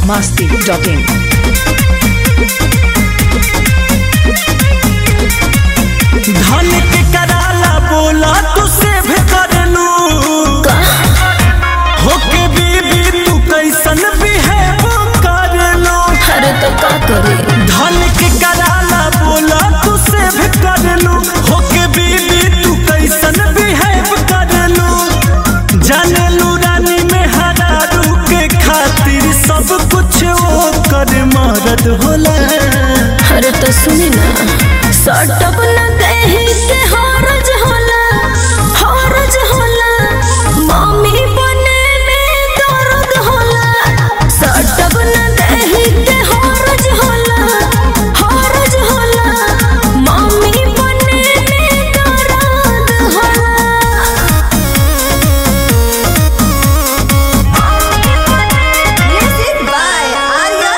masti.in. धन के कराला बोला तू सेव कर लू होके बीबी तू कैसन बिहेव कर लो अरे तो का करे धन के कराला बोला तू सेव कर लू होके बीबी तू कैसन बिहेव कर लू जाने लू रानी में हरारू के खातिर सब कुछ वो कर मरद होला अरे तो सुनी ना सटप न देही के हरज होला हरज होला मम्मी बने में दर्द होला सटप न देही के हरज होला हरज होला मम्मी बने में दर्द होला Music by Arya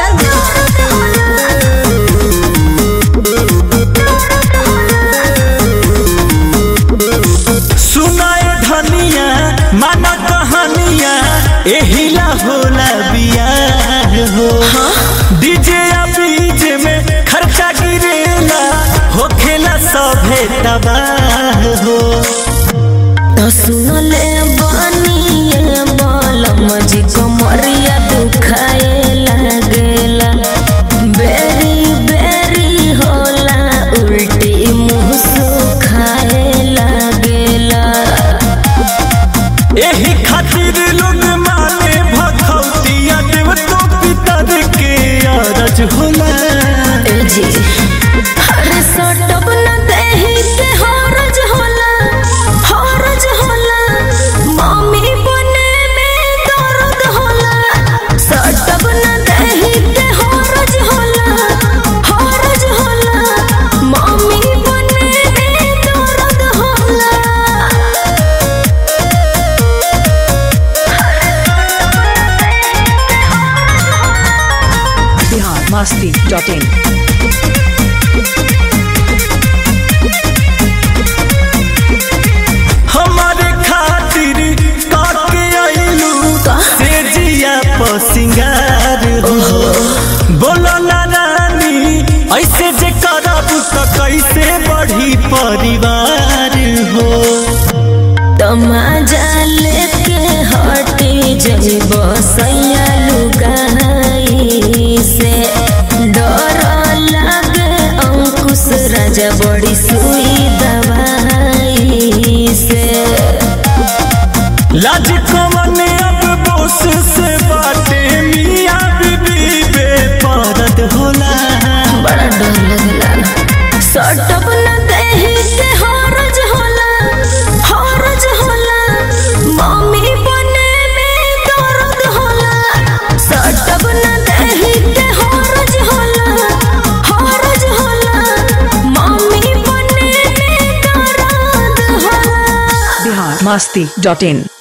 सुनाए धनिया माना कहानिया एहिला होला बियाह हो डीजे या बीजे में खर्चा गिरेला होखेला सभे तबाह हो तो सुनले बनिए बलम जी कमरिया दुखाए लागेला बेरी बेरी होला उल्टी मुंह सुखाए लागेला एही खातिर लोग माने भखौतिया देव तो पितर के अरज होला ए जी अरे सटप न देही के हरज होला हरज होला मम्मी बने में दर्द होला सटप न देही के हरज होला हरज होला मम्मी बने में दर्द होला Bihar masti.in. हमारे खातिर काके आइलू से जिया पर सिंगार हो बोलो ना रानी ऐसे जे करब तो कैसे बढ़ी परिवार हो तमाजा लेके हटी जब सैया लुगाई से डर लागे अंकुश राजा बड़ी सुई दवाई से लाज कमन अब बोस से बाटे मियाँ बीबी बेपरद होला बड़ा डर लगला सटप न देही के हरज होला हरज होला मम्मी बने में दर्द होला सटप न देही के हरज होला हरज होला मम्मी बने में दर्द होला Bihar masti.in.